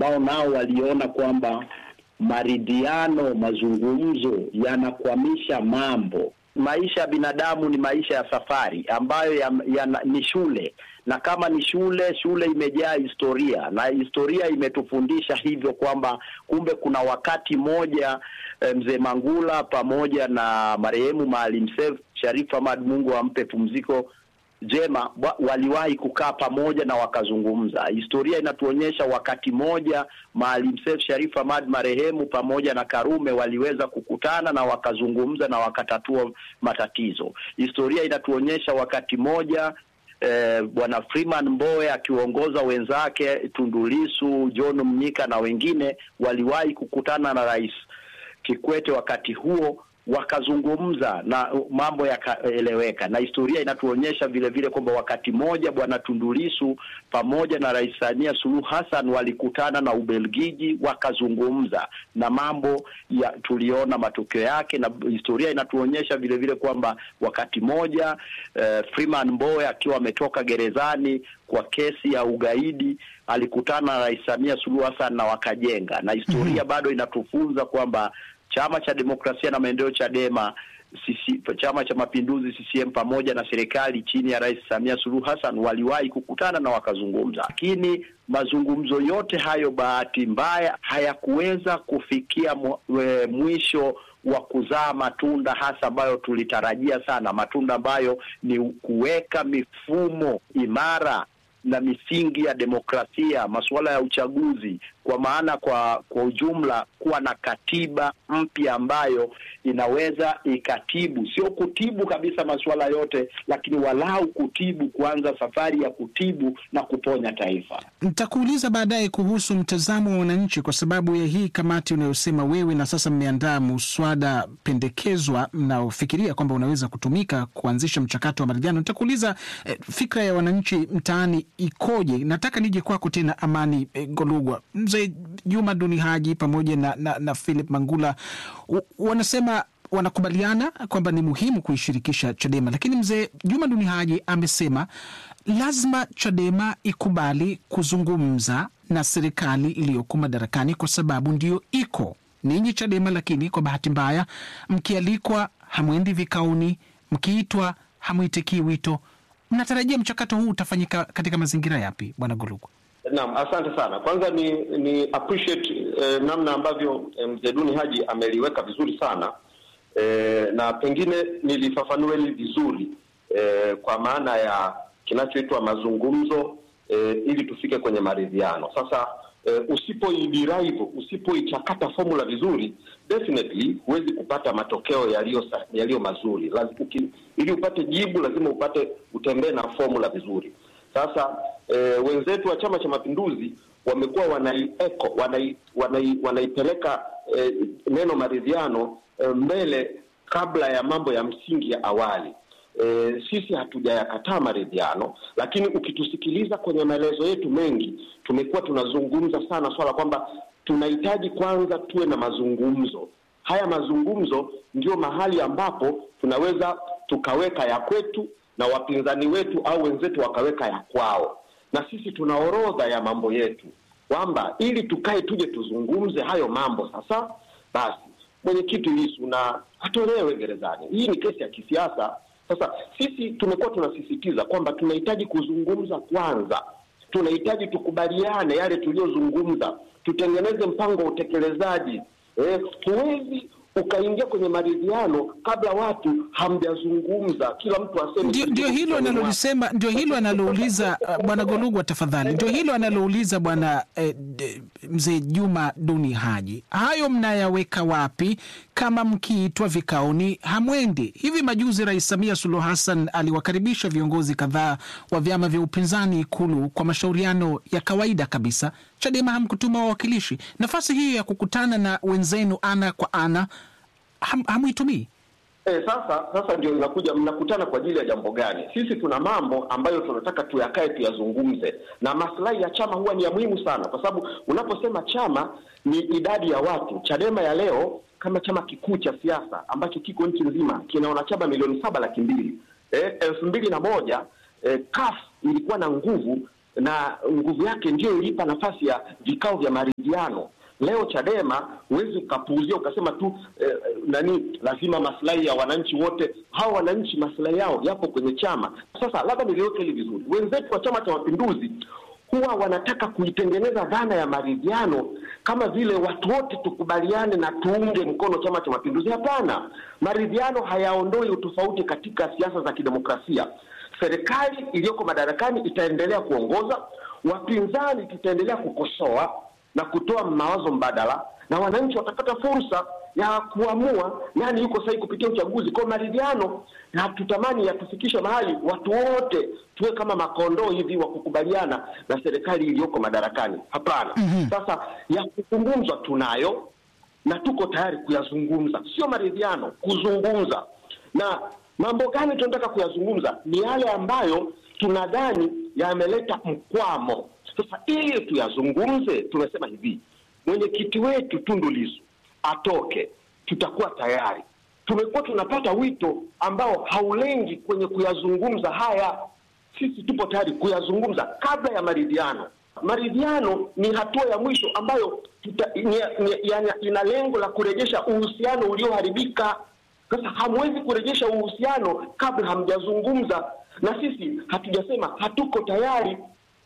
wao nao waliona kwamba maridhiano, mazungumzo yanakwamisha mambo. Maisha ya binadamu ni maisha ya safari ambayo ya, ya, ni shule, na kama ni shule, shule imejaa historia na historia imetufundisha hivyo kwamba kumbe kuna wakati moja eh, mzee Mangula pamoja na marehemu Maalim Seif Sharif Hamad, Mungu ampe pumziko jema waliwahi kukaa pamoja na wakazungumza. Historia inatuonyesha wakati moja Maalim Seif Sharif Hamad marehemu pamoja na Karume waliweza kukutana na wakazungumza na wakatatua matatizo. Historia inatuonyesha wakati moja eh, bwana Freeman Mbowe akiwaongoza wenzake Tundu Lissu, John Mnyika na wengine waliwahi kukutana na Rais Kikwete wakati huo wakazungumza na mambo yakaeleweka, na historia inatuonyesha vile vile kwamba wakati mmoja bwana Tundu Lissu pamoja na Rais Samia Suluhu Hassan walikutana na Ubelgiji wakazungumza na mambo ya tuliona matokeo yake, na historia inatuonyesha vile vile kwamba wakati mmoja eh, Freeman Mbowe akiwa ametoka gerezani kwa kesi ya ugaidi alikutana na Rais Samia Suluhu Hassan na wakajenga, na historia mm -hmm. bado inatufunza kwamba Chama cha Demokrasia na Maendeleo Chadema, sisi, Chama cha Mapinduzi CCM pamoja na serikali chini ya Rais Samia Suluhu Hassan waliwahi kukutana na wakazungumza, lakini mazungumzo yote hayo bahati mbaya hayakuweza kufikia mwisho wa kuzaa matunda hasa ambayo tulitarajia sana, matunda ambayo ni kuweka mifumo imara na misingi ya demokrasia, masuala ya uchaguzi, kwa maana kwa kwa ujumla, kuwa na katiba mpya ambayo inaweza ikatibu, sio kutibu kabisa masuala yote, lakini walau kutibu, kuanza safari ya kutibu na kuponya taifa. Nitakuuliza baadaye kuhusu mtazamo wa wananchi, kwa sababu ya hii kamati unayosema wewe, na sasa mmeandaa muswada pendekezwa mnaofikiria kwamba unaweza kutumika kuanzisha mchakato wa maridhiano. Nitakuuliza eh, fikra ya wananchi mtaani ikoje? Nataka nije kwako tena, Amani eh, Golugwa, mzee Juma Duni Haji pamoja na, na, na Philip Mangula u, wanasema wanakubaliana kwamba ni muhimu kuishirikisha Chadema, lakini mzee Juma Duni Haji amesema lazima Chadema ikubali kuzungumza na serikali iliyoko madarakani kwa sababu ndiyo iko ninyi Chadema, lakini kwa bahati mbaya mkialikwa hamwendi vikaoni, mkiitwa hamwitikii wito. Mnatarajia mchakato huu utafanyika katika mazingira yapi, bwana Golugwa? Naam, asante sana. Kwanza ni ni appreciate eh, namna ambavyo eh, mzee Duni Haji ameliweka vizuri sana eh, na pengine nilifafanua hili vizuri eh, kwa maana ya kinachoitwa mazungumzo eh, ili tufike kwenye maridhiano. Sasa eh, usipoiderive, usipoichakata formula vizuri, definitely huwezi kupata matokeo yaliyo yaliyo mazuri. Lazima ili upate jibu, lazima upate utembee na formula vizuri. Sasa e, wenzetu wa Chama cha Mapinduzi wamekuwa wanaieko wanai, wanai, wanaipeleka e, neno maridhiano e, mbele kabla ya mambo ya msingi ya awali. E, sisi hatujayakataa maridhiano, lakini ukitusikiliza kwenye maelezo yetu mengi, tumekuwa tunazungumza sana swala kwamba tunahitaji kwanza tuwe na mazungumzo. Haya mazungumzo ndio mahali ambapo tunaweza tukaweka ya kwetu na wapinzani wetu au wenzetu wakaweka ya kwao, na sisi tuna orodha ya mambo yetu kwamba ili tukae tuje tuzungumze hayo mambo. Sasa basi, mwenyekiti Lissu na atolewe gerezani. Hii ni kesi ya kisiasa. Sasa sisi tumekuwa tunasisitiza kwamba tunahitaji kuzungumza kwanza, tunahitaji tukubaliane yale tuliyozungumza, tutengeneze mpango wa utekelezaji. Eh, huwezi ukaingia kwenye maridhiano kabla watu hamjazungumza, kila mtu aseme. Ndio, ndio hilo analolisema, ndio hilo analouliza uh, bwana Golugwa, tafadhali. Ndio hilo analouliza bwana eh, mzee Juma Duni Haji. Hayo mnayaweka wapi kama mkiitwa vikaoni hamwendi? Hivi majuzi Rais Samia Suluhu Hassan aliwakaribisha viongozi kadhaa wa vyama vya upinzani Ikulu kwa mashauriano ya kawaida kabisa. Chadema hamkutuma wawakilishi. Nafasi hiyo ya kukutana na wenzenu ana kwa ana ham, hamuitumii. E, sasa sasa ndio inakuja, mnakutana kwa ajili ya jambo gani? Sisi tuna mambo ambayo tunataka tuyakae tuyazungumze, na maslahi ya chama huwa ni ya muhimu sana, kwa sababu unaposema chama ni idadi ya watu. Chadema ya leo kama chama kikuu cha siasa ambacho kiko nchi nzima kina wanachama milioni saba laki mbili. E, elfu mbili na moja e, CUF ilikuwa na nguvu na nguvu yake ndiyo ilipa nafasi ya vikao vya maridhiano. Leo Chadema huwezi ukapuuzia ukasema tu eh, nani lazima maslahi ya wananchi wote. Hawa wananchi maslahi yao yapo kwenye chama. Sasa labda niliweke hili vizuri, wenzetu wa Chama cha Mapinduzi huwa wanataka kuitengeneza dhana ya maridhiano kama vile watu wote tukubaliane na tuunge mkono Chama cha Mapinduzi. Hapana, maridhiano hayaondoi utofauti katika siasa za kidemokrasia. Serikali iliyoko madarakani itaendelea kuongoza, wapinzani tutaendelea kukosoa na kutoa mawazo mbadala, na wananchi watapata fursa ya kuamua nani yuko sahihi kupitia uchaguzi. Kwa maridhiano, hatutamani yatufikishe mahali watu wote tuwe kama makondoo hivi wa kukubaliana na serikali iliyoko madarakani. Hapana. mm-hmm. Sasa ya kuzungumzwa tunayo na tuko tayari kuyazungumza, sio maridhiano, kuzungumza. Na mambo gani tunataka kuyazungumza? Ni yale ambayo tunadhani yameleta mkwamo. Sasa ili tuyazungumze, tumesema hivi, mwenyekiti wetu Tundu Lissu atoke, tutakuwa tayari. Tumekuwa tunapata wito ambao haulengi kwenye kuyazungumza haya. Sisi tupo tayari kuyazungumza kabla ya maridhiano. Maridhiano ni hatua ya mwisho ambayo tuta, ni, ni, yani, ina lengo la kurejesha uhusiano ulioharibika. Sasa hamwezi kurejesha uhusiano kabla hamjazungumza, na sisi hatujasema hatuko tayari.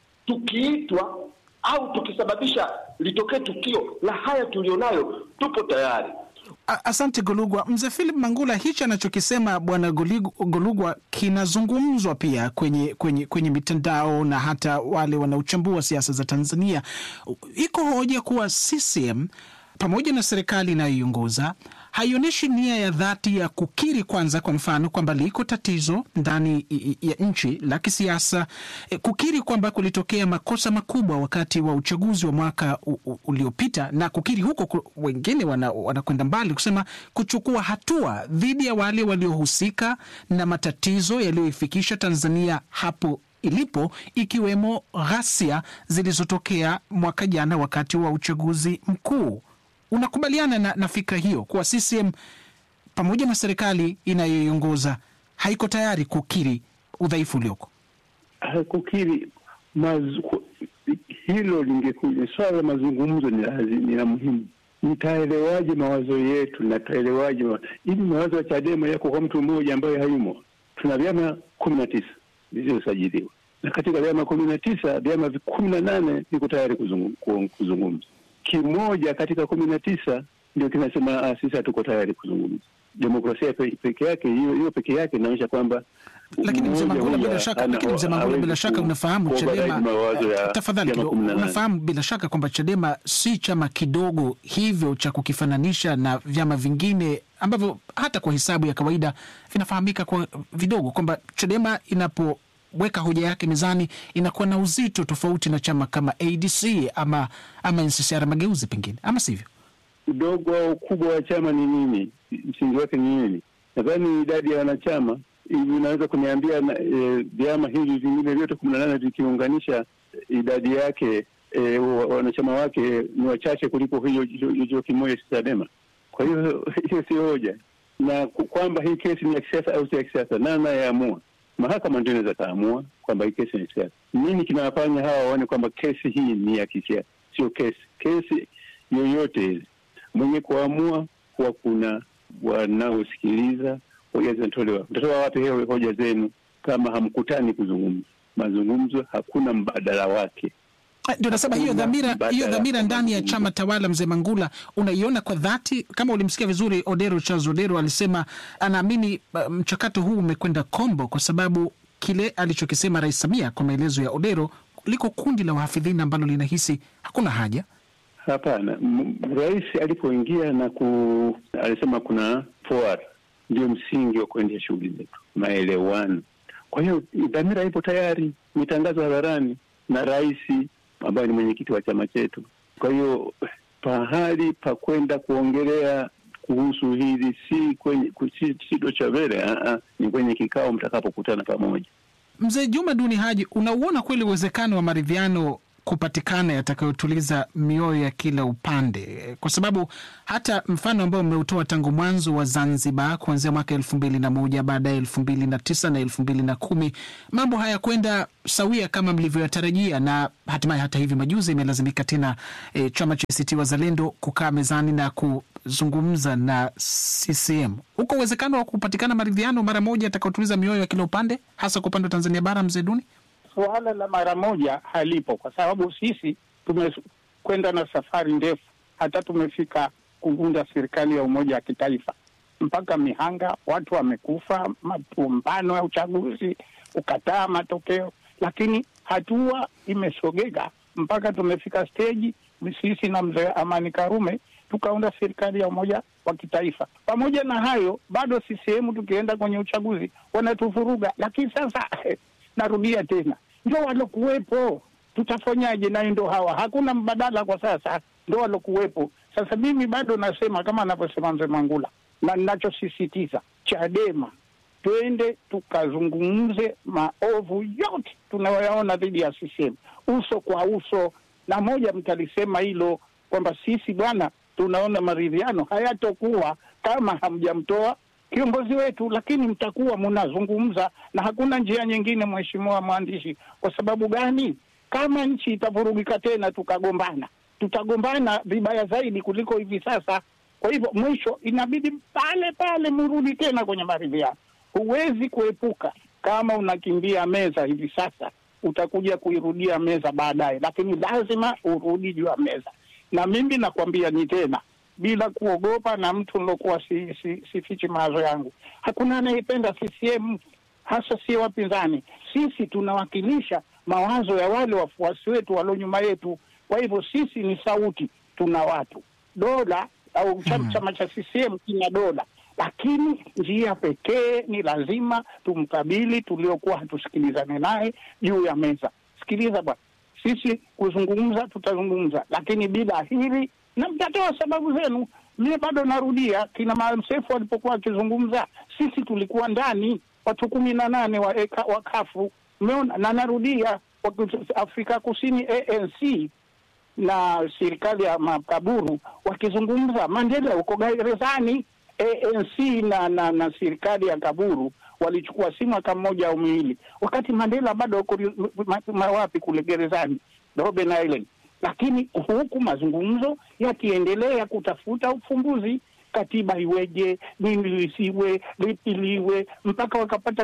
Tukiitwa au tukisababisha litokee tukio la haya tulionayo, tupo tayari. Asante Golugwa. Mzee Philip Mangula, hichi anachokisema bwana Golugwa kinazungumzwa pia kwenye, kwenye, kwenye mitandao na hata wale wanaochambua siasa za Tanzania. Iko hoja kuwa CCM pamoja na serikali inayoiongoza haionyeshi nia ya dhati ya kukiri kwanza, kwa mfano kwamba liko tatizo ndani ya nchi la kisiasa, kukiri kwamba kulitokea makosa makubwa wakati wa uchaguzi wa mwaka uliopita, na kukiri huko, wengine wanakwenda wana mbali kusema kuchukua hatua dhidi ya wale waliohusika na matatizo yaliyoifikisha Tanzania hapo ilipo ikiwemo ghasia zilizotokea mwaka jana wakati wa uchaguzi mkuu. Unakubaliana na, na fikra hiyo kuwa CCM pamoja na serikali inayoiongoza haiko tayari kukiri udhaifu ulioko? Kukiri mazu, hilo lingekuja swala la mazungumzo ni lazima, ni muhimu. Nitaelewaje mawazo yetu na taelewaje hivi? Mawazo ya Chadema yako kwa mtu mmoja ambaye hayumo. Tuna vyama kumi na tisa vilivyosajiliwa na katika vyama kumi na tisa vyama kumi na nane viko tayari kuzungumza kimoja katika kumi na tisa ndio kinasema ah, sisi hatuko tayari kuzungumza. Demokrasia peke yake hiyo hiyo peke yake inaonyesha kwamba lakini mzee Mangula, bila shaka, lakini mzee Mangula, bila shaka unafahamu Chadema, tafadhali kidogo, unafahamu bila shaka kwamba Chadema si chama kidogo hivyo cha kukifananisha na vyama vingine ambavyo hata kwa hesabu ya kawaida vinafahamika kwa vidogo, kwamba Chadema inapo weka hoja yake mezani inakuwa na uzito tofauti na chama kama ADC ama ama NCCR Mageuzi, pengine ama sivyo? Udogo au ukubwa wa chama ni nini? Msingi wake ni nini? Nadhani idadi ya wanachama hivi, unaweza kuniambia vyama e, hivi vingine vyote kumi na nane vikiunganisha idadi yake e, wanachama wake ni wachache kuliko hiyo hiyo kimoja cha Chadema. Kwa hiyo hiyo sio hoja, na kwamba hii kesi ni ya kisiasa au si ya kisiasa, nani anayeamua? Mahakama ndio inaweza kaamua kwamba hii kesi ni ya kisiasa. Nini kinawafanya hawa waone kwamba kesi hii ni ya kisiasa? Sio kesi kesi yoyote hizi, mwenye kuamua kuwa kuna wanaosikiliza hoja zinatolewa. Mtatoa wapi hiyo hoja zenu kama hamkutani kuzungumza? Mazungumzo hakuna mbadala wake. Ndio nasema hiyo dhamira, hiyo dhamira ndani ya chama tawala, mzee Mangula, unaiona kwa dhati? Kama ulimsikia vizuri Odero, Charles Odero alisema anaamini mchakato huu umekwenda kombo kwa sababu kile alichokisema Rais Samia, kwa maelezo ya Odero, liko kundi la wahafidhina ambalo linahisi hakuna haja. Hapana, rais alipoingia na ku, alisema kuna forward, ndio msingi wa kuendesha shughuli zetu, maelewano. Kwa hiyo dhamira ipo tayari, imetangazwa hadharani na rais ambaye ni mwenyekiti wa chama chetu. Kwa hiyo pahali pa kwenda kuongelea kuhusu hili si kwenye si, si Dochavele, ni kwenye kikao mtakapokutana pamoja. Mzee Juma Duni Haji, unauona kweli uwezekano wa maridhiano kupatikana yatakayotuliza mioyo ya kila upande, kwa sababu hata mfano ambao mmeutoa tangu mwanzo wa Zanzibar kuanzia mwaka elfu mbili na moja baadaye elfu mbili na tisa na elfu mbili na kumi mambo hayakwenda sawia kama mlivyoyatarajia, na hatimaye hata hivi majuzi imelazimika tena e, chama cha ACT Wazalendo kukaa mezani na kuzungumza na CCM. Huko uwezekano wa kupatikana maridhiano mara moja yatakayotuliza mioyo ya kila upande, hasa kwa upande wa Tanzania Bara, mzee Duni? Suala la mara moja halipo, kwa sababu sisi tumekwenda na safari ndefu, hata tumefika kuvunda serikali ya umoja wa kitaifa mpaka Mihanga, watu wamekufa, mapumbano ya uchaguzi, ukataa matokeo, lakini hatua imesogeka mpaka tumefika steji, sisi na mzee Amani Karume tukaunda serikali ya umoja wa kitaifa. Pamoja na hayo, bado CCM tukienda kwenye uchaguzi wanatuvuruga, lakini sasa narudia tena, ndio walokuwepo, tutafanyaje? Nayo ndo hawa, hakuna mbadala kwa sasa, ndo walokuwepo. Sasa mimi bado nasema kama anavyosema mzee Mangula, na ninachosisitiza Chadema, twende tukazungumze maovu yote tunayoyaona dhidi ya CCM uso kwa uso, na moja mtalisema hilo kwamba sisi bwana, tunaona maridhiano hayatokuwa kama hamjamtoa kiongozi wetu, lakini mtakuwa mnazungumza, na hakuna njia nyingine, mheshimiwa mwandishi. Kwa sababu gani? Kama nchi itavurugika tena tukagombana, tutagombana vibaya zaidi kuliko hivi sasa. Kwa hivyo mwisho inabidi pale pale mrudi tena kwenye maridhiano. Huwezi kuepuka. Kama unakimbia meza hivi sasa, utakuja kuirudia meza baadaye, lakini lazima urudi juu ya meza. Na mimi nakwambia ni tena bila kuogopa, na mtu nilokuwa si, si, sifichi mawazo yangu, hakuna anayependa CCM, hasa si wapinzani. Sisi tunawakilisha mawazo ya wale wafuasi wetu walio nyuma yetu. Kwa hivyo sisi ni sauti, tuna watu dola au chama chama cha CCM kina dola, lakini njia pekee ni lazima tumkabili tuliokuwa hatusikilizane naye juu ya meza. Sikiliza bwana, sisi kuzungumza tutazungumza, lakini bila hili, na mtatoa sababu zenu. Mie bado narudia, kina Maalim Seif walipokuwa wakizungumza, sisi tulikuwa ndani, watu kumi na nane wa, wa kafu umeona, na narudia, Afrika Kusini ANC na serikali ya makaburu wakizungumza, Mandela uko gerezani. ANC na, na na serikali ya kaburu walichukua si mwaka mmoja au miwili, wakati Mandela bado uko wapi kule gerezani Robben Island. Lakini huku mazungumzo yakiendelea kutafuta ufumbuzi, katiba iweje, nini lisiwe, lipi liwe, mpaka wakapata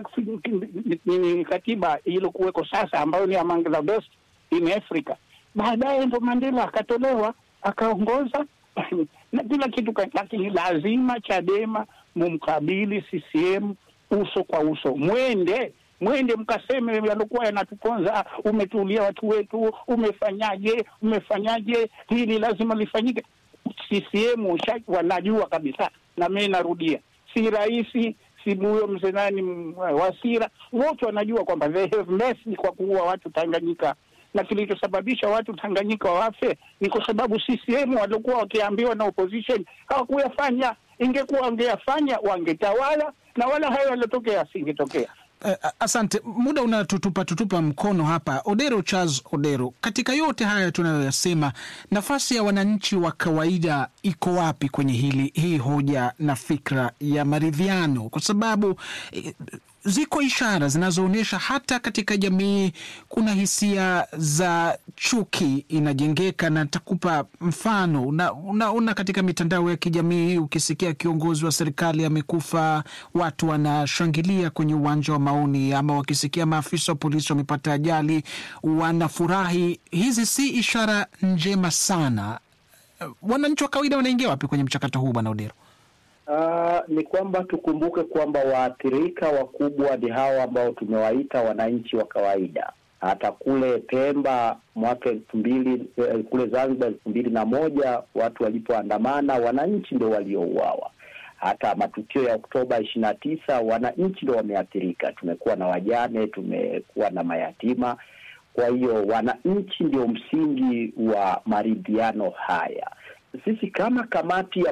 katiba iliyokuweko sasa ambayo ni among the best in Africa. Baadaye ndo Mandela akatolewa akaongoza na kila kitu, lakini lazima Chadema mumkabili CCM uso kwa uso, mwende mwende mkaseme yaliokuwa yanatuponza, umetulia watu wetu, umefanyaje, umefanyaje, hili lazima lifanyike. CCM wanajua kabisa, na mimi narudia, si rahisi si huyo mzee nani Wasira, wote wanajua kwamba they have messed kwa kuua watu Tanganyika na kilichosababisha watu Tanganyika wafe ni kwa sababu CCM walikuwa wakiambiwa na opposition hawakuyafanya. Ingekuwa wangeyafanya wangetawala, na wala hayo yaliotokea asingetokea. Uh, asante. Muda unatutupa tutupa mkono hapa. Odero Charles Odero, katika yote haya tunayoyasema, nafasi ya wananchi wa kawaida iko wapi kwenye hili hii hoja na fikra ya maridhiano? Kwa sababu eh, ziko ishara zinazoonyesha hata katika jamii kuna hisia za chuki inajengeka, na nitakupa mfano. Unaona una katika mitandao ya kijamii ukisikia kiongozi wa serikali amekufa, watu wanashangilia kwenye uwanja wa maoni, ama wakisikia maafisa wa polisi wamepata ajali wanafurahi. Hizi si ishara njema sana. Wananchi wa kawaida wanaingia wapi kwenye mchakato huu, bwana Odero? Uh, ni kwamba tukumbuke kwamba waathirika wakubwa ni hawa ambao tumewaita wananchi wa kawaida. Hata kule Pemba mwaka elfu mbili eh, kule Zanzibar elfu mbili na moja watu walipoandamana, wananchi ndio waliouawa. Hata matukio ya Oktoba ishirini na tisa wananchi ndio wameathirika. Tumekuwa na wajane, tumekuwa na mayatima. Kwa hiyo wananchi ndio msingi wa maridhiano haya. Sisi kama kamati ya kusukuma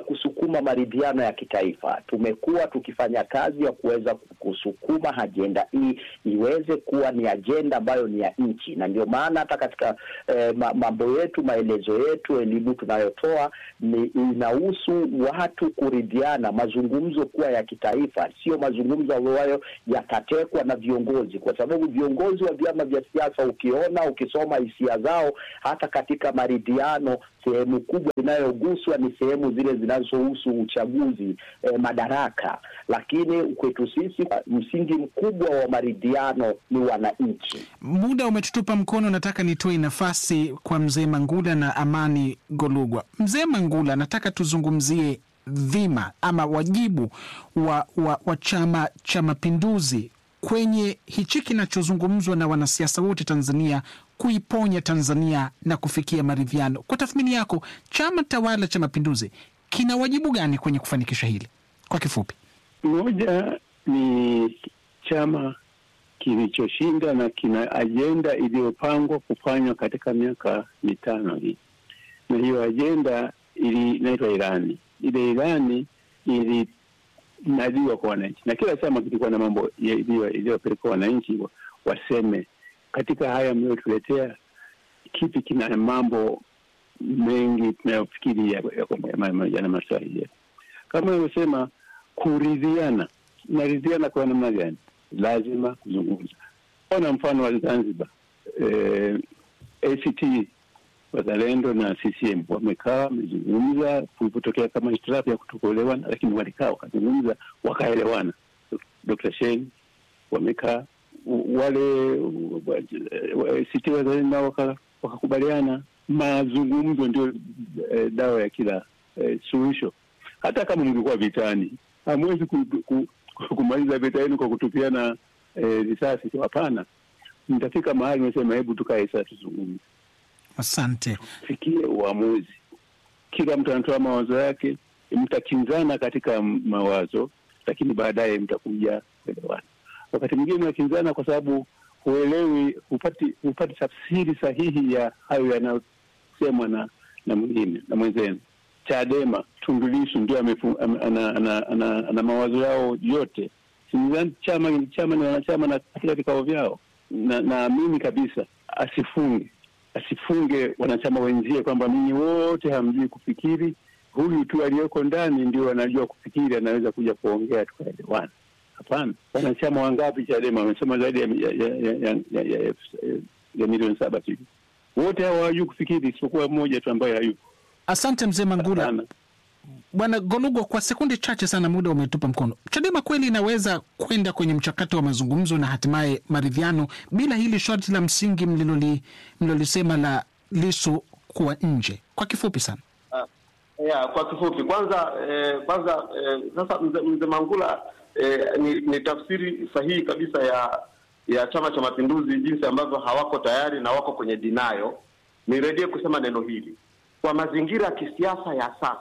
kusukuma maridhiano ya kitaifa. Tumekuwa tukifanya kazi ya kuweza kusukuma ajenda hii iweze kuwa ni ajenda ambayo ni ya nchi, na ndio maana hata katika eh, mambo yetu, maelezo yetu, elimu tunayotoa ni inahusu watu kuridhiana, mazungumzo kuwa ya kitaifa, sio mazungumzo ambayo yatatekwa na viongozi, kwa sababu viongozi wa vyama vya siasa, ukiona ukisoma hisia zao, hata katika maridhiano, sehemu kubwa inayoguswa ni sehemu zile zinazohusu uchaguzi, eh, madaraka. Lakini kwetu sisi msingi mkubwa wa maridhiano ni wananchi. Muda umetutupa mkono, nataka nitoe nafasi kwa mzee Mangula na Amani Golugwa. Mzee Mangula, nataka tuzungumzie dhima ama wajibu wa, wa, wa Chama cha Mapinduzi kwenye hichi kinachozungumzwa na wanasiasa wote Tanzania, kuiponya Tanzania na kufikia maridhiano. Kwa tathmini yako, chama tawala cha Mapinduzi kina wajibu gani kwenye kufanikisha hili? Kwa kifupi, moja ni chama kilichoshinda na kina ajenda iliyopangwa kufanywa katika miaka mitano hii, na hiyo ajenda inaitwa ilani. Ile ilani ilinadiwa kwa wananchi, na kila chama kilikuwa na mambo iliyopelekwa wananchi waseme, katika haya mliotuletea, kipi kina mambo mengi tunayofikiri yana maslahi yetu, kama ilivyosema kuridhiana. Naridhiana kwa namna gani? Lazima kuzungumza. Ona mfano wa Zanzibar, eh, ACT Wazalendo na CCM wamekaa wamezungumza, kulipotokea kama hitilafu ya kutokuelewana, lakini walikaa wakazungumza, wakaelewana. Dr. Shein wamekaa, wale ACT Wazalendo nao wakakubaliana. Mazungumzo ndio eh, dawa ya kila eh, suluhisho. Hata kama mlikuwa vitani, hamwezi ku, ku, kumaliza vita yenu kwa kutupiana risasi eh, hapana. Mtafika mahali nasema, hebu tukae sasa tuzungumze. Asante, fikie uamuzi. Kila mtu anatoa mawazo yake, mtakinzana katika mawazo, lakini baadaye mtakuja kuelewana. Wakati mwingine mnakinzana kwa sababu huelewi, hupati hupati tafsiri sahihi ya hayo yanayosemwa na na mwingine na mwenzenu. Chadema Tundu Lissu ndio ana, ana, ana, ana, ana mawazo yao yote. Sidhani chama chama ni wanachama na katika vikao vyao, na naamini kabisa asifunge asifunge wanachama wenzie kwamba ninyi wote hamjui kufikiri, huyu tu aliyoko ndani ndio anajua kufikiri, anaweza kuja kuongea tukaelewana. Hapana. Wanachama wangapi Chadema wamesema zaidi ya, ya, ya, ya, ya, ya, ya, ya milioni saba sijui, wote hao hawajui kufikiri isipokuwa mmoja tu ambaye hayupo. Asante mzee Mangula. Bwana Golugwa, kwa sekunde chache sana, muda umetupa mkono. Chadema kweli inaweza kwenda kwenye mchakato wa mazungumzo na hatimaye maridhiano bila hili sharti la msingi mlilolisema la Lissu kuwa nje? Kwa kifupi sana. Uh, yeah, kwa kifupi kwanza eh, kwanza eh, sasa mzee mze Mangula eh, ni, ni tafsiri sahihi kabisa ya ya Chama cha Mapinduzi jinsi ambavyo hawako tayari na wako kwenye dinayo. Nirejee kusema neno hili kwa mazingira ya kisiasa ya sasa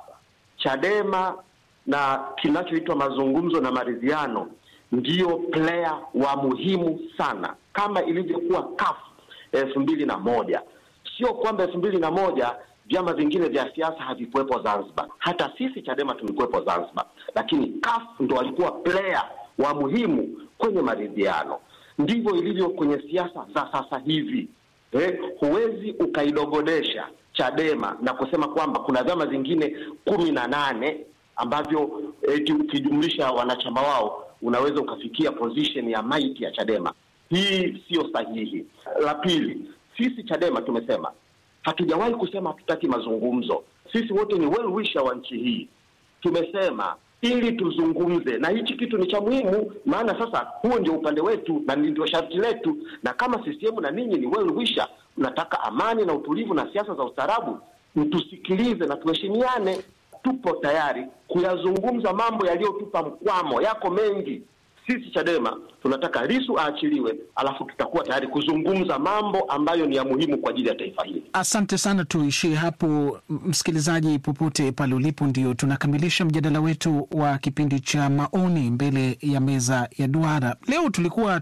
Chadema na kinachoitwa mazungumzo na maridhiano ndiyo player wa muhimu sana, kama ilivyokuwa CUF elfu mbili na moja. Sio kwamba elfu mbili na moja vyama vingine vya siasa havikuwepo Zanzibar, hata sisi Chadema tulikuwepo Zanzibar, lakini CUF ndo walikuwa player wa muhimu kwenye maridhiano. Ndivyo ilivyo kwenye siasa za sasa hivi. Eh, huwezi ukaidogodesha Chadema na kusema kwamba kuna vyama vingine kumi na nane ambavyo eti ukijumlisha wanachama wao unaweza ukafikia position ya maiti ya Chadema. Hii siyo sahihi. La pili, sisi Chadema tumesema hatujawahi kusema hatutaki mazungumzo. Sisi wote ni well wisher wa nchi hii. Tumesema ili tuzungumze, na hichi kitu ni cha muhimu, maana sasa huo ndio upande wetu na ndio sharti letu, na kama CCM na ninyi ni well wisher, mnataka amani na utulivu na siasa za ustaarabu, mtusikilize na tuheshimiane. Tupo tayari kuyazungumza mambo yaliyotupa mkwamo, yako mengi. Sisi Chadema tunataka Lissu aachiliwe, alafu tutakuwa tayari kuzungumza mambo ambayo ni ya muhimu kwa ajili ya taifa hili. Asante sana, tuishie hapo. Msikilizaji popote pale ulipo, ndio tunakamilisha mjadala wetu wa kipindi cha maoni mbele ya meza ya duara. Leo tulikuwa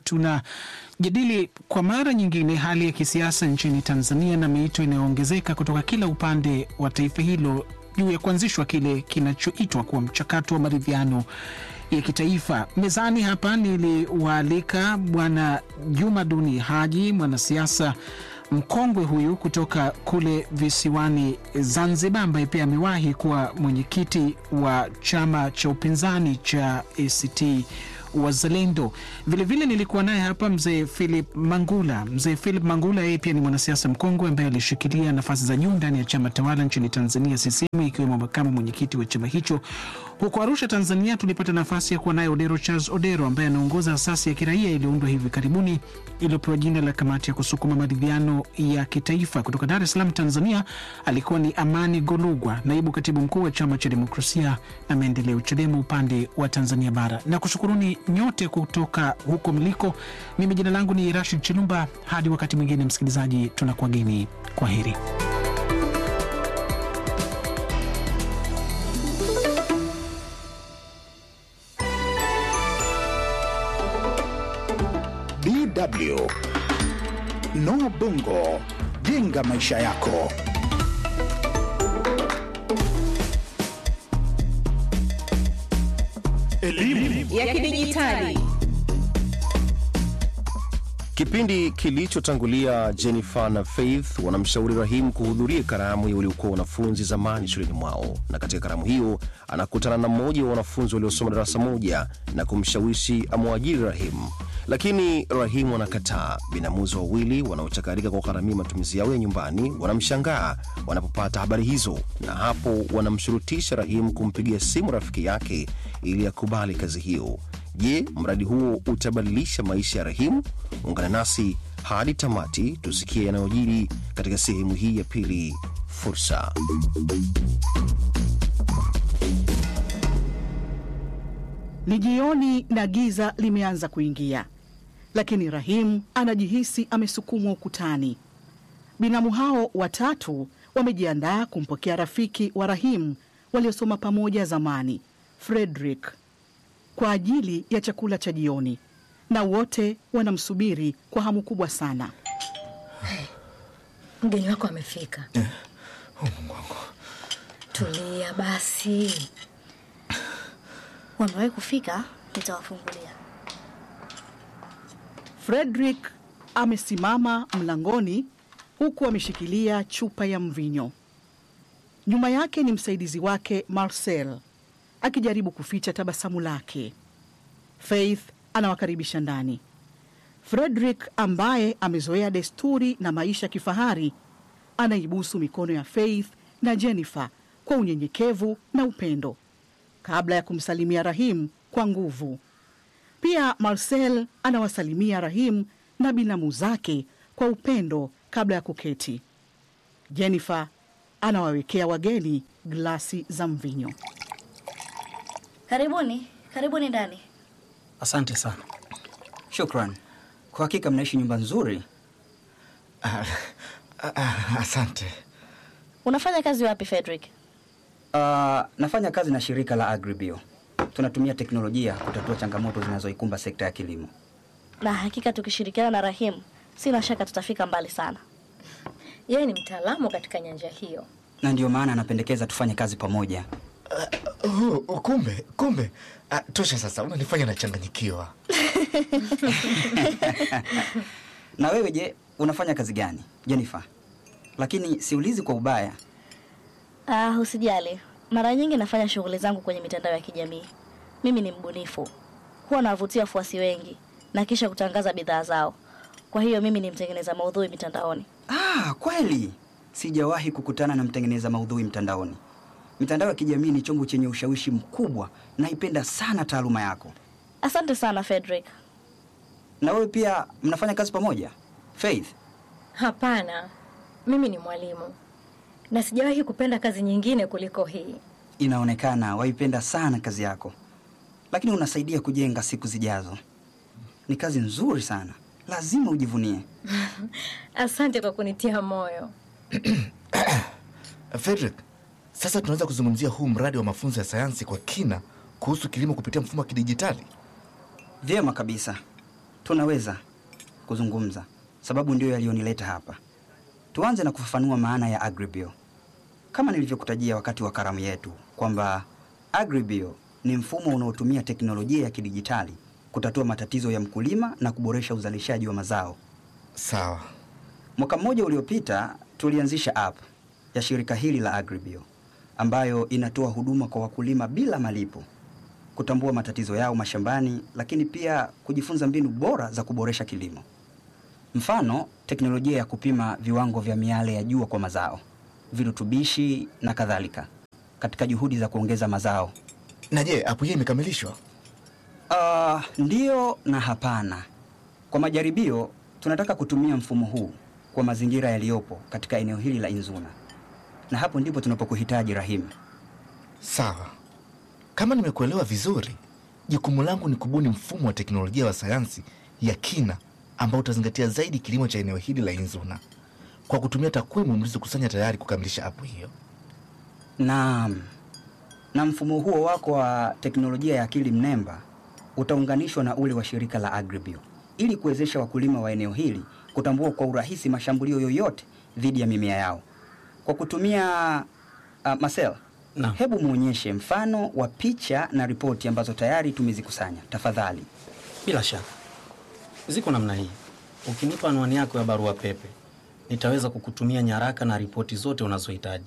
tunajadili kwa mara nyingine hali ya kisiasa nchini Tanzania na miito inayoongezeka kutoka kila upande wa taifa hilo juu ya kuanzishwa kile kinachoitwa kuwa mchakato wa maridhiano ya kitaifa. Mezani hapa niliwaalika Bwana Juma Duni Haji, mwanasiasa mkongwe huyu kutoka kule visiwani Zanzibar, ambaye pia amewahi kuwa mwenyekiti wa chama cha upinzani cha ACT Wazalendo. Vilevile nilikuwa naye hapa mzee Philip Mangula. Mzee Philip Mangula yeye pia ni mwanasiasa mkongwe ambaye alishikilia nafasi za juu ndani ya chama tawala nchini Tanzania, CCM, ikiwemo makamu mwenyekiti wa chama hicho. Huko Arusha, Tanzania, tulipata nafasi ya kuwa naye Odero Charles Odero ambaye anaongoza asasi ya kiraia iliyoundwa hivi karibuni iliyopewa jina la Kamati ya Kusukuma Maridhiano ya Kitaifa. Kutoka Dar es Salaam, Tanzania, alikuwa ni Amani Golugwa, naibu katibu mkuu wa Chama cha Demokrasia na Maendeleo, CHADEMA, upande wa Tanzania Bara. Na kushukuruni nyote kutoka huko mliko. Mimi jina langu ni Rashid Chilumba. Hadi wakati mwingine, msikilizaji, tunakuwageni kwa heri. DW No Bongo, jenga maisha yako. Elimu ya kidijitali. Kipindi kilichotangulia Jennifer na Faith wanamshauri Rahim kuhudhuria karamu ya waliokuwa wanafunzi zamani shuleni mwao, na katika karamu hiyo anakutana na mmoja wa wanafunzi waliosoma darasa moja na kumshawishi amwajiri Rahim, lakini Rahim anakataa. Binamuzi wawili wanaochakarika kwa kugharamia matumizi yao ya nyumbani wanamshangaa wanapopata habari hizo, na hapo wanamshurutisha Rahim kumpigia simu rafiki yake ili akubali kazi hiyo. Je, mradi huo utabadilisha maisha ya Rahim? Ungana nasi hadi tamati tusikie yanayojiri katika sehemu hii ya pili. Fursa. Ni jioni na giza limeanza kuingia, lakini Rahim anajihisi amesukumwa ukutani. Binamu hao watatu wamejiandaa kumpokea rafiki wa Rahim waliosoma pamoja zamani, Frederick, kwa ajili ya chakula cha jioni, na wote wanamsubiri kwa hamu kubwa sana. Mgeni wako amefika. Oh, Mungu wangu. Tulia basi. Wamewahi kufika, nitawafungulia. Frederick amesimama mlangoni huku ameshikilia chupa ya mvinyo. Nyuma yake ni msaidizi wake Marcel akijaribu kuficha tabasamu lake. Faith anawakaribisha ndani. Frederick ambaye amezoea desturi na maisha ya kifahari anaibusu mikono ya Faith na Jennifer kwa unyenyekevu na upendo kabla ya kumsalimia Rahim kwa nguvu. Pia Marcel anawasalimia Rahim na binamu zake kwa upendo kabla ya kuketi. Jennifer anawawekea wageni glasi za mvinyo. Karibuni, karibuni ndani. Asante sana. Shukran. Kwa hakika mnaishi nyumba nzuri. Ah, ah, asante. Unafanya kazi wapi Frederick? Uh, nafanya kazi na shirika la Agribio. Tunatumia teknolojia kutatua changamoto zinazoikumba sekta ya kilimo. Na hakika tukishirikiana na Rahim, sina shaka tutafika mbali sana. Yeye ni mtaalamu katika nyanja hiyo. Na ndiyo maana anapendekeza tufanye kazi pamoja. Uh, uh, kumbe kumbe. Uh, tosha sasa, unanifanya nachanganyikiwa. Na wewe je, unafanya kazi gani Jennifer? Lakini siulizi kwa ubaya. Ah, usijali. Mara nyingi nafanya shughuli zangu kwenye mitandao ya kijamii. Mimi ni mbunifu, huwa nawavutia wafuasi wengi na kisha kutangaza bidhaa zao. Kwa hiyo mimi ni mtengeneza maudhui mitandaoni. Ah, kweli sijawahi kukutana na mtengeneza maudhui mtandaoni. Mitandao ya kijamii ni chombo chenye ushawishi mkubwa. Naipenda sana taaluma yako. Asante sana Frederick. Na wewe pia mnafanya kazi pamoja Faith? Hapana, mimi ni mwalimu na sijawahi kupenda kazi nyingine kuliko hii. Inaonekana waipenda sana kazi yako, lakini unasaidia kujenga siku zijazo. Ni kazi nzuri sana, lazima ujivunie. Asante kwa kunitia moyo. Frederick, sasa tunaweza kuzungumzia huu mradi wa mafunzo ya sayansi kwa kina kuhusu kilimo kupitia mfumo wa kidijitali. Vyema kabisa, tunaweza kuzungumza, sababu ndiyo yaliyonileta hapa. Tuanze na kufafanua maana ya Agribio. kama nilivyokutajia wakati wa karamu yetu kwamba Agribio ni mfumo unaotumia teknolojia ya kidijitali kutatua matatizo ya mkulima na kuboresha uzalishaji wa mazao. Sawa. Mwaka mmoja uliopita tulianzisha app ya shirika hili la Agribio ambayo inatoa huduma kwa wakulima bila malipo, kutambua matatizo yao mashambani, lakini pia kujifunza mbinu bora za kuboresha kilimo. Mfano, teknolojia ya kupima viwango vya miale ya jua kwa mazao, virutubishi na kadhalika, katika juhudi za kuongeza mazao. Na je, app hii imekamilishwa? Uh, ndiyo na hapana. Kwa majaribio, tunataka kutumia mfumo huu kwa mazingira yaliyopo katika eneo hili la Inzuna, na hapo ndipo tunapokuhitaji Rahim. Sawa. Kama nimekuelewa vizuri, jukumu langu ni kubuni mfumo wa teknolojia wa sayansi ya kina ambao utazingatia zaidi kilimo cha eneo hili la Inzuna kwa kutumia takwimu mlizokusanya tayari kukamilisha app hiyo. Naam, na mfumo huo wako wa teknolojia ya akili mnemba utaunganishwa na ule wa shirika la Agribio ili kuwezesha wakulima wa eneo hili kutambua kwa urahisi mashambulio yoyote dhidi ya mimea yao kwa kutumia uh, Marcel, Naam. hebu muonyeshe mfano wa picha na ripoti ambazo tayari tumezikusanya tafadhali. Bila shaka ziko namna hii. Ukinipa anwani yako ya barua pepe, nitaweza kukutumia nyaraka na ripoti zote unazohitaji.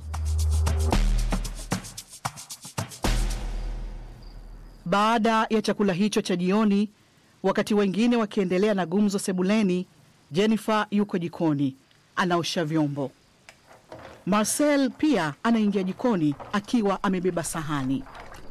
Baada ya chakula hicho cha jioni, wakati wengine wakiendelea na gumzo sebuleni, Jennifer yuko jikoni anaosha vyombo. Marcel pia anaingia jikoni akiwa amebeba sahani.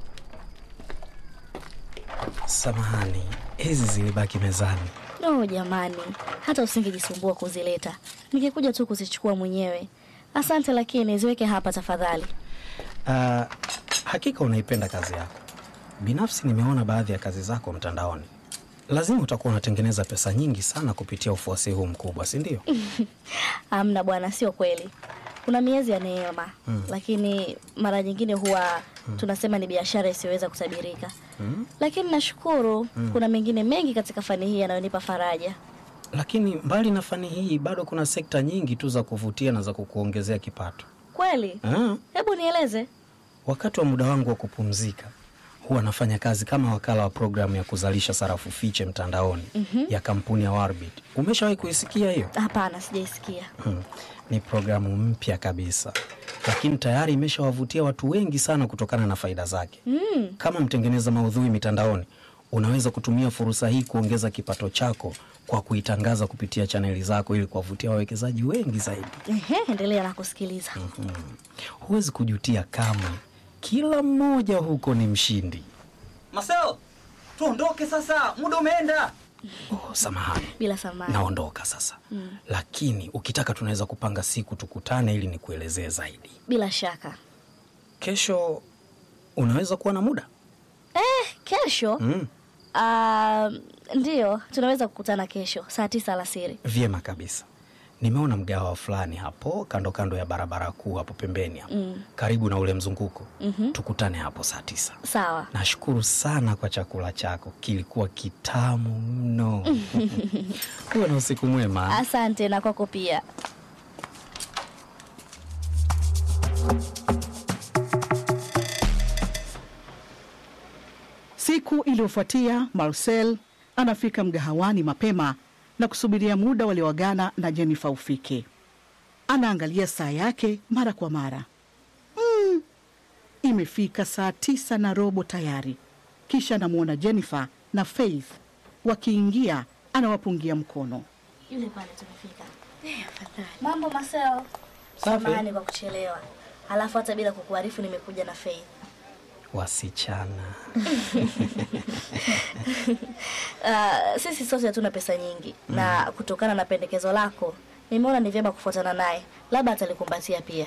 Samahani, hizi zilibaki mezani. No jamani, hata usingejisumbua kuzileta, ningekuja tu kuzichukua mwenyewe. Asante, lakini ziweke hapa tafadhali. Uh, hakika unaipenda kazi yako. Binafsi nimeona baadhi ya kazi zako mtandaoni. Lazima utakuwa unatengeneza pesa nyingi sana kupitia ufuasi huu mkubwa, si ndio? Amna bwana, sio kweli. Kuna miezi ya neema Mm. lakini mara nyingine huwa Mm. tunasema ni biashara isiyoweza kutabirika, Mm. lakini nashukuru Mm. kuna mengine mengi katika fani hii yanayonipa faraja. Lakini mbali na fani hii, bado kuna sekta nyingi tu za kuvutia na za kukuongezea kipato. Kweli? Ah, Hebu nieleze. wakati wa muda wangu wa kupumzika huwa nafanya kazi kama wakala wa programu ya kuzalisha sarafu fiche mtandaoni Mhm. ya kampuni ya Warbit. Umeshawahi kuisikia hiyo? Hapana, sijaisikia. Hmm. Ni programu mpya kabisa, lakini tayari imeshawavutia watu wengi sana kutokana na faida zake. Mm. Kama mtengeneza maudhui mitandaoni, unaweza kutumia fursa hii kuongeza kipato chako kwa kuitangaza kupitia chaneli zako ili kuwavutia wawekezaji wengi zaidi. Ehe, endelea na kusikiliza. Mhm. Huwezi kujutia kamwe, kila mmoja huko ni mshindi. Marcel, tuondoke sasa, muda umeenda. Oh, samahani, Bila samani. naondoka sasa, Mm. lakini ukitaka tunaweza kupanga siku tukutane ili nikuelezee zaidi. Bila shaka. Kesho unaweza kuwa na muda? Eh, kesho Mm. Ah, ndiyo, tunaweza kukutana kesho saa tisa alasiri. Vyema kabisa. Nimeona mgahawa fulani hapo kando kando ya barabara kuu hapo pembeni hapo, Mm. karibu na ule mzunguko. Mhm. Tukutane hapo saa tisa. Sawa. Nashukuru sana kwa chakula chako, kilikuwa kitamu mno. Kuwa na usiku mwema. Asante na kwako pia. Siku iliyofuatia Marcel anafika mgahawani mapema na kusubiria muda walioagana na Jennifer ufike. Anaangalia saa yake mara kwa mara. Mm, imefika saa tisa na robo tayari. Kisha anamwona Jennifer na Faith wakiingia, anawapungia mkono. Yule pale tumefika. Mambo Marcel. Safi. Samahani kwa kuchelewa. Halafu hata bila kukuarifu nimekuja na Faith. Wasichana. Uh, sisi sote hatuna pesa nyingi na kutokana na pendekezo lako nimeona ni vyema kufuatana naye, labda atalikumbatia pia.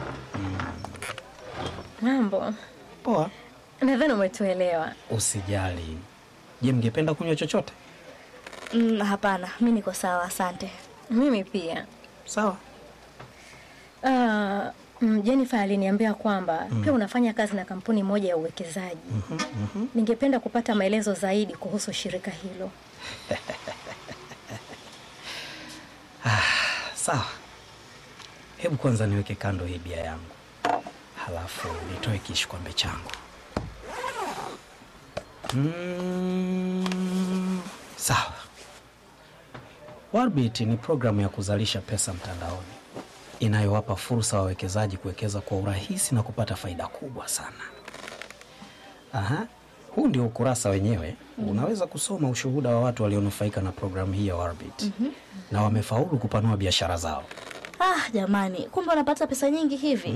Mambo poa. Nadhani umetuelewa. Usijali. Je, mngependa kunywa chochote? Mm, hapana, mi niko sawa, asante. Mimi pia. Sawa. Uh, mm, Jennifer aliniambia kwamba Mm. pia unafanya kazi na kampuni moja ya uwekezaji. Ningependa kupata maelezo zaidi kuhusu shirika hilo. Sawa. Hebu kwanza niweke kando hii bia yangu. halafu nitoe kishkwambe changu. Mm, sawa. Warbit ni programu ya kuzalisha pesa mtandaoni inayowapa fursa wawekezaji kuwekeza kwa urahisi na kupata faida kubwa sana. Aha, huu ndio ukurasa wenyewe. Unaweza kusoma ushuhuda wa watu walionufaika na programu hii ya Warbit Mhm. na wamefaulu kupanua biashara zao. Ah, jamani, kumbe unapata pesa nyingi hivi?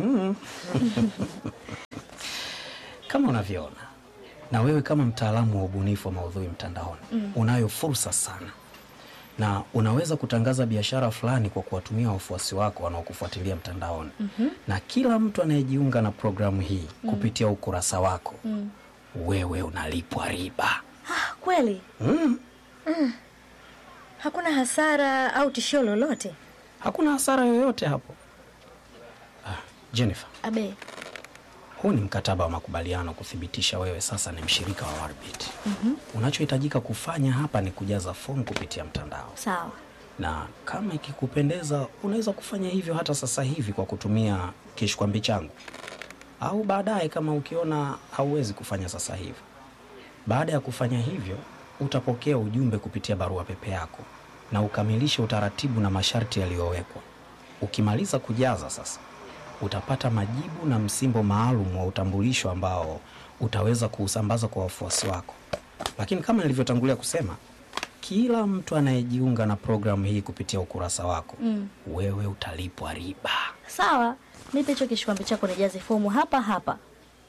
Kama unavyoona, na wewe kama mtaalamu wa ubunifu wa maudhui mtandaoni Mm. unayo fursa sana, na unaweza kutangaza biashara fulani kwa kuwatumia wafuasi wako wanaokufuatilia mtandaoni, Mhm. na kila mtu anayejiunga na programu hii Mm. kupitia ukurasa wako, Mm. wewe unalipwa riba. Ah, kweli? Mm. Mm. Hakuna hasara au tishio lolote? Hakuna hasara yoyote hapo. Ah, Jennifer, Abe. huu ni mkataba wa makubaliano kuthibitisha wewe sasa ni mshirika wa Warbit. Mhm. Unachohitajika kufanya hapa ni kujaza fomu kupitia mtandao, Sawa. na kama ikikupendeza, unaweza kufanya hivyo hata sasa hivi kwa kutumia kishkwambi changu, au baadaye kama ukiona hauwezi kufanya sasa hivi. Baada ya kufanya hivyo, utapokea ujumbe kupitia barua pepe yako na ukamilishe utaratibu na masharti yaliyowekwa. Ukimaliza kujaza sasa, utapata majibu na msimbo maalum wa utambulisho ambao utaweza kuusambaza kwa wafuasi wako. Lakini kama nilivyotangulia kusema, kila mtu anayejiunga na programu hii kupitia ukurasa wako, Mm. wewe utalipwa riba. Sawa, nipe hicho kishikwambi chako nijaze fomu hapa hapa.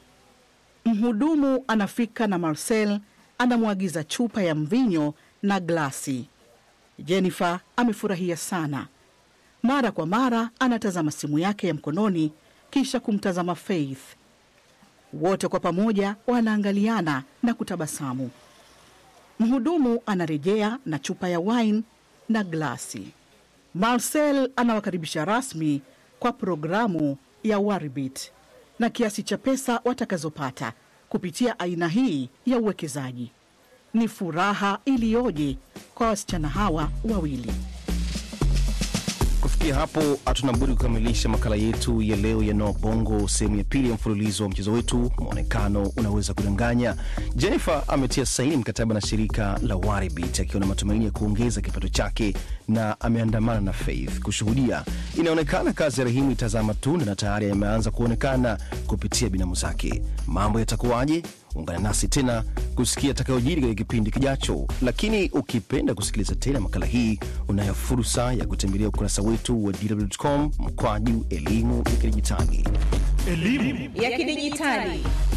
Mhudumu anafika na Marcel anamwagiza chupa ya mvinyo na glasi. Jennifer amefurahia sana. Mara kwa mara anatazama simu yake ya mkononi kisha kumtazama Faith. Wote kwa pamoja wanaangaliana na kutabasamu. Mhudumu anarejea na chupa ya wine na glasi. Marcel anawakaribisha rasmi kwa programu ya Warbit na kiasi cha pesa watakazopata kupitia aina hii ya uwekezaji. Ni furaha iliyoje kwa wasichana hawa wawili. Kufikia hapo hatuna budi kukamilisha makala yetu ya leo ya Noa Bongo, sehemu ya pili ya mfululizo wa mchezo wetu Mwonekano Unaweza Kudanganya. Jennifer ametia saini mkataba na shirika la Waribit akiwa na matumaini ya kuongeza kipato chake na ameandamana na Faith kushuhudia. Inaonekana kazi ya Rahimu itazaa matunda na tayari yameanza kuonekana kupitia binamu zake. Mambo yatakuwaje? Ungana nasi tena kusikia atakayojiri katika kipindi kijacho. Lakini ukipenda kusikiliza tena makala hii, unayo fursa ya kutembelea ukurasa wetu wa dw.com mkwaju elimu ya kidijitali. ya kidijitali